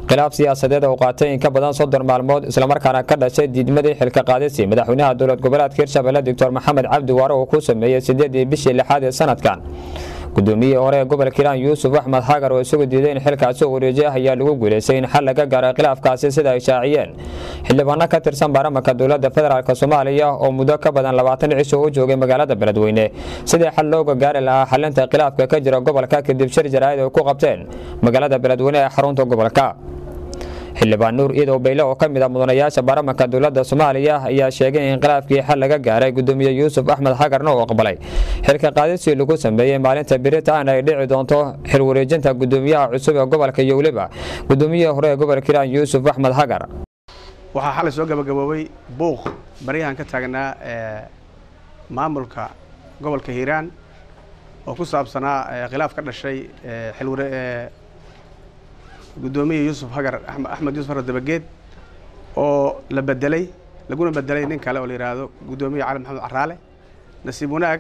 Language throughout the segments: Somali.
khilaaf siyaasadeed oo qaatay in ka badan soddon maalmood islamarkaana ka dhashay diidmadii xilka qaadisi madaxweynaha dowlad goboleedka hirshabelle doctor maxamed cabdi waare uu ku sameeyey sideedii bishii lixaad ee sanadkan gudoomiyihii hore ee gobolka hiiraan yuusuf axmed xagar oo isagu diiday in xilkaasi u wareejiya ayaa lagu guulaystay in xal laga gaaray khilaafkaasi sida ay shaaciyeen xildhibaano ka tirsan baarlamanka dowladda federaalk soomaaliya oo muddo ka badan labaatan cisho u joogay magaalada beledweyne sidii xal looga gaari lahaa xalinta khilaafka ka jira gobolka kadib shir jaraa'id ay ku qabteen magaalada beledweyne ee xarunta gobolka xildhibaan nuur iidow bayle oo ka mid ah mudanayaasha baarlamanka dowladda soomaaliya ayaa sheegay in khilaafkii xal laga gaaray gudoomiye yuusuf axmed xagarna uu aqbalay xilka qaadisii lagu sameeyey maalinta biritaan ay dhici doonto xil wareejinta gudoomiyaha cusub ee gobolka iyo weliba gudoomiyihii hore ee gobolka hiiraan yuusuf axmed xagar waxaa xalay soo gabagaboobay buuq baryahan ka taagnaa maamulka gobolka hiiraan oo ku saabsanaa khilaaf ka dhashay xilware gudoomiya yuusuf hagar axmed yuusuf hagar dabageed oo la bedelay laguna bedelay nin kale oo la yidhaahdo gudoomiya cali maxamed caraale nasiib wanaag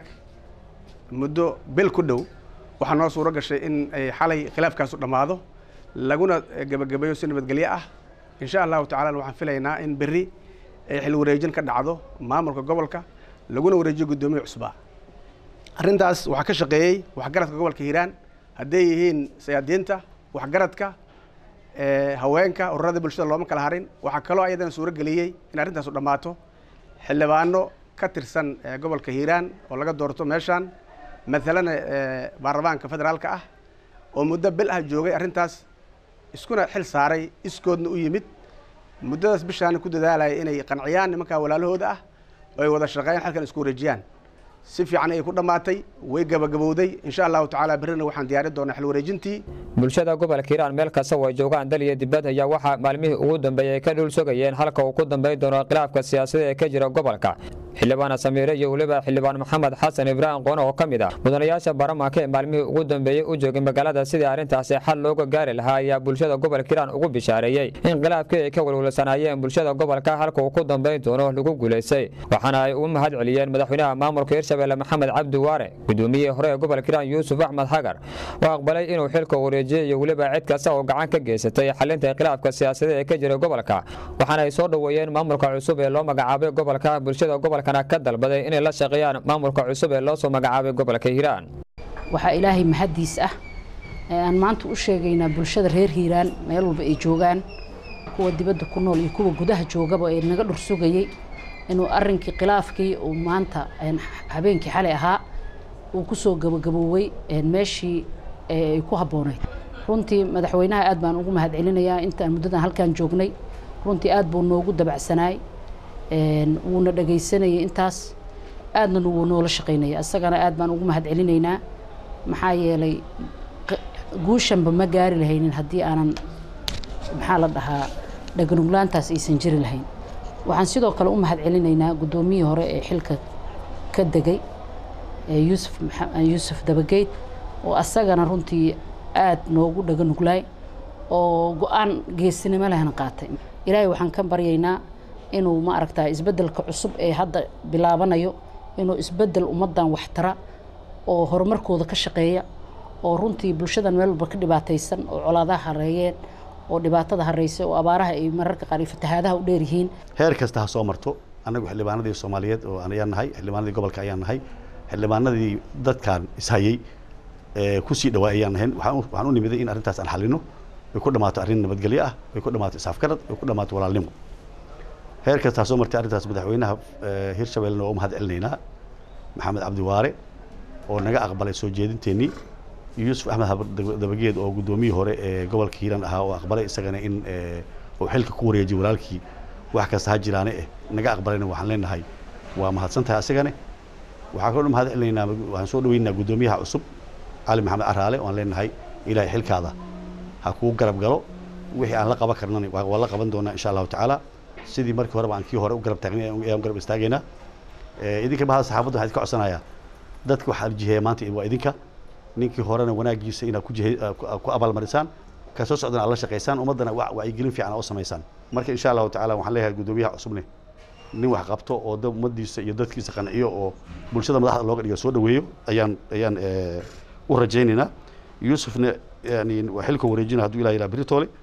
muddo bil ku dhow waxaa noo suuro gashay in ay xalay khilaafkaasu dhammaado laguna gebagabeeyo si nabadgelyo ah insha allahu tacala waxaan filaynaa in berri ay xil wareejin ka dhacdo maamulka gobolka laguna wareejiyo gudoomiya cusbaa arrintaas waxaa ka shaqeeyey waxgaradka gobolka hiiraan hadday yihiin sayaadiinta waxgaradka haweenka ururada bulshada looma kala harin waxaa kaloo ayadana suuro geliyey in arrintaasu dhammaato xildhibaano ka tirsan gobolka hiiraan oo laga doorto meeshaan matalana baarlamaanka federaalka ah oo muddo bil ah joogay arrintaas iskuna xil saaray iskoodna u yimid muddadaas bishaana ku dadaalaya inay qanciyaan nimankaa walaalahooda ah oo ay wada shaqeeyaan halkan isku wareejiyaan si fiican ayay ku dhammaatay way gabagabowday insha allahu tacaala berrina waxaan diyaarin doonaa xil wareejintii bulshada gobolka hiiraan meel kasta oo ay joogaan dal iyo dibad ayaa waxaa maalmihii ugu dambeeyey ay ka dhul sogayeen halka uu ku dambayn doono khilaafka siyaasadeed ee ka jira gobolka xildhibaana samiire iyo weliba xildhibaan maxamed xasan ibraahim qoone oo ka mid ah mudanayaasha baarlamaanka ee maalmihii ugu dambeeyey u joogay magaalada sidii arrintaasi xal looga gaari lahaa ayaa bulshada gobolka hiiraan ugu bishaareeyey in khilaafkii ay ka welwalsanaayeen bulshada gobolka halka uu ku dambayn doono lagu guulaystay waxaana ay ugu mahad celiyeen madaxweynaha maamulka hirshabelle maxamed cabdi waare gudoomiyihii hore ee gobolka hiiraan yuusuf axmed xagar oo aqbalay inuu xilka wareejiyey iyo weliba cid kasta oo gacan ka geysatay xalinta khilaafka siyaasadeed ee ka jira gobolka waxaana ay soo dhoweeyeen maamulka cusub ee loo magacaabay gobolka bulshada gobolkana ka dalbaday inay la shaqeeyaan maamulka cusub ee loo soo magacaabay gobolka hiiraan waxaa ilaahay mahaddiis ah ee aan maanta u sheegaynaa bulshada reer hiiraan meel walba ay joogaan kuwa dibadda ku nool iyo kuwa gudaha joogaba ee naga dhur sugayey inuu arrinkii khilaafkii uu maanta habeenkii xalay ahaa uu kusoo gabagaboowey meeshii ay ku habboonayd runtii madaxweynaha aad baan ugu mahad celinayaa intaan muddadan halkaan joognay runtii aad buu noogu dabacsanaay wuuna dhagaysanayay intaas aadna wuu noola shaqaynaya isagana aad baan ugu mahad celinaynaa maxaa yeelay guushanba ma gaari lahaynin haddii aanan maxaa la dhahaa dhaganuglaantaas aysan jiri lahayn waxaan sidoo kale u mahad celinaynaa guddoomiyihii hore ee xilka ka degay yuusuf yuusuf dabageyd oo asagana runtii aad noogu dhaganuglaay oo go-aan geesinimo lehna qaatay ilaahay waxaan ka baryaynaa inuu ma aragtaa isbeddelka cusub ee hadda bilaabanayo inuu isbeddel ummaddan waxtara oo horumarkooda ka shaqeeya oo runtii bulshadan meel walba ka dhibaataysan oo colaadaha hareeyeen oo dhibaatada hareysa oo abaaraha ay mararka qaar iyo fatahaadaha u dheer yihiin heer kasta ha soo marto annagu xildhibaanadii soomaaliyeed oo ayaan nahay xildhibaanadii gobolka ayaan nahay xildhibaanadii dadkan ishayey kusii dhawaa ayaan nahayn waxaan u nimiday in arrintaas aan xalino ay ku dhammaato arrin nabadgelyo ah ay ku dhammaato isaafgarad ay ku dhammaato walaalnimo heer kasta ha soo martay arrintaas madaxweynaha hirshabellena waa u mahad celinaynaa maxamed cabdi waare oo naga aqbalay soo jeedinteennii yuusuf axmed dabageed oo guddoomiyii hore ee gobolka hiiraan ahaa oo aqbalay isagana in uu xilka ku wareejiyay walaalkii wax kasta ha jiraane eh naga aqbalayna waxaan leenahay waa mahadsan tahay asagane waxaan kaloo mahad celinaynaa waxaan soo dhaweynaynaa guddoomiyaha cusub cali maxamed caraale waan leenahay ilaahay xilkaada ha kuu garab galo wixii aan la qaban karnana waa la qaban doonaa insha allahu tacaala sidii markii horeba aan kii hore u garab taagnay ayaan garab istaagaynaa idinka bahada saxaafadda waxaan idinka codsanayaa dadka waxaa jiheeya maanta waa idinka ninkii horena wanaagiisa inaad ku jihe ku abaalmarisaan ka soo socdana aad la shaqaysaan ummaddana wacyigelin fiican oo samaysaan marka insha allahu tacaala waxaan leeyahay guddoomiyaha cusubne nin wax qabto oo da ummadiisa iyo dadkiisa qanciyo oo bulshada madaxda looga dhigo soo dhaweeyo ayaan ayaan u rajaynaynaa yuusufna yani waa xilka wareejina hadduu ilah yidhaha beritoole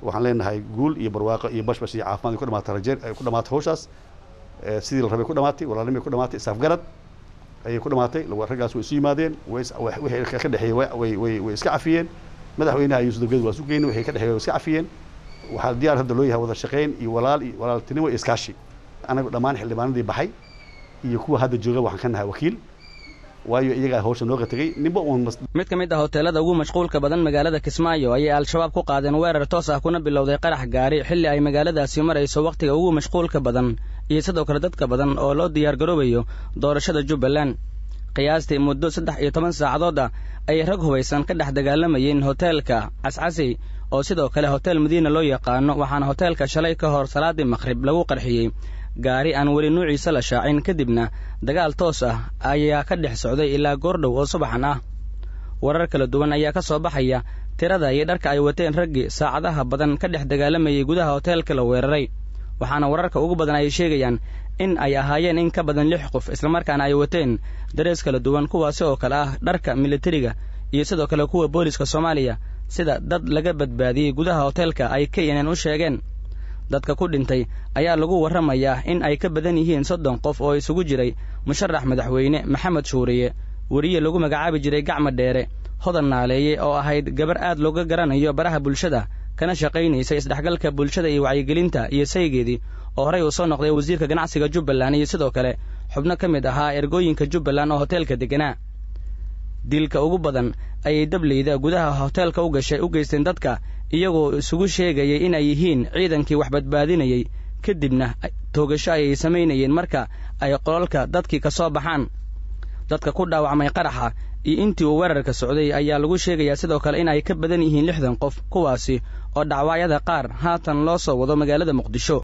waxaan leenahay guul iyo barwaaqo iyo bashbash iyo caafimaad ay ku dhamaatay rajeer ay ku dhamaatay hawshaas sidii la rabay ku dhamaatay walaalnimay ku dhamaatay isaafgarad ayay ku dhamaatay raggaas way isu yimaadeen wixii ka dhexeeyey way way way iska cafiyeen madaxweynaha iyo sudurgeed waa isu geyn wixii ka dhexeeyey way iska cafiyeen waxaa diyaar hadda loo yahay wada shaqayn iyo walaal iyo walaaltinimo iyo iskaashi anagu dhammaan xildhibaanadii baxay iyo kuwa hadda jooga waxaan ka nahay wakiil waayo iyagaa hawsha nooga tegey ninba uun mid ka mid ah hoteelada ugu mashquulka badan magaalada kismaayo ayay al-shabaab ku qaadeen weerar toos ah kuna bilowday qarax gaari xilli ay magaaladaasi marayso wakhtiga ugu mashquulka badan iyo sidoo kale dadka badan oo loo diyaargaroobayo doorashada jubbaland qiyaastii muddo saddex iyo toban saacadood ah ayay rag hubaysan ka dhex dagaalamayeen hoteelka cascasey oo sidoo kale hotel madiina loo yaqaano waxaana hoteelka shalay ka hor salaadii maqhrib lagu qarxiyey gaari aan weli nuuciisa la shaacin kadibna dagaal toos ah ayaa ka dhex socday ilaa goordhow oo subaxan ah warar kala duwan ayaa ka soo baxaya tirada iyo dharka ay wateen raggii saacadaha badan ka dhex dagaalamayay gudaha hoteelka la weeraray waxaana wararka ugu badan ay sheegayaan in ay ahaayeen in ka badan lix qof islamarkaana ay wateen darees kala duwan kuwaasi oo kale ah dharka militariga iyo sidoo kale kuwa booliska soomaaliya sida dad laga badbaadiyey gudaha hoteelka ay knn u sheegeen dadka ku dhintay ayaa lagu warramayaa in ay ka badan yihiin soddon qof oo isugu jiray musharax madaxweyne maxamed shuuriye weriye lagu magacaabi jiray gacma dheere hodan naaleeye oo ahayd gabar aad looga garanayo baraha bulshada kana shaqaynaysa isdhexgalka bulshada iyo wacyigelinta iyo saygeedii oo horey uu soo noqday wasiirka ganacsiga jubbaland iyo sidoo kale xubno ka mid ahaa ergooyinka jubbaland oo hoteelka deganaa dilka ugu badan ayay dableyda gudaha hoteelka u gashay u geysteen dadka iyagoo isugu sheegayay inay yihiin ciidankii wax badbaadinayey kadibna toogasho ayay samaynayeen marka ay qolalka dadkii ka soo baxaan dadka ku dhaawacmay qaraxa iyo intii uu weerarka socday ayaa lagu sheegayaa sidoo kale in ay ka badan yihiin lixdan qof kuwaasi oo dhacwaayada qaar haatan loo soo wado magaalada muqdisho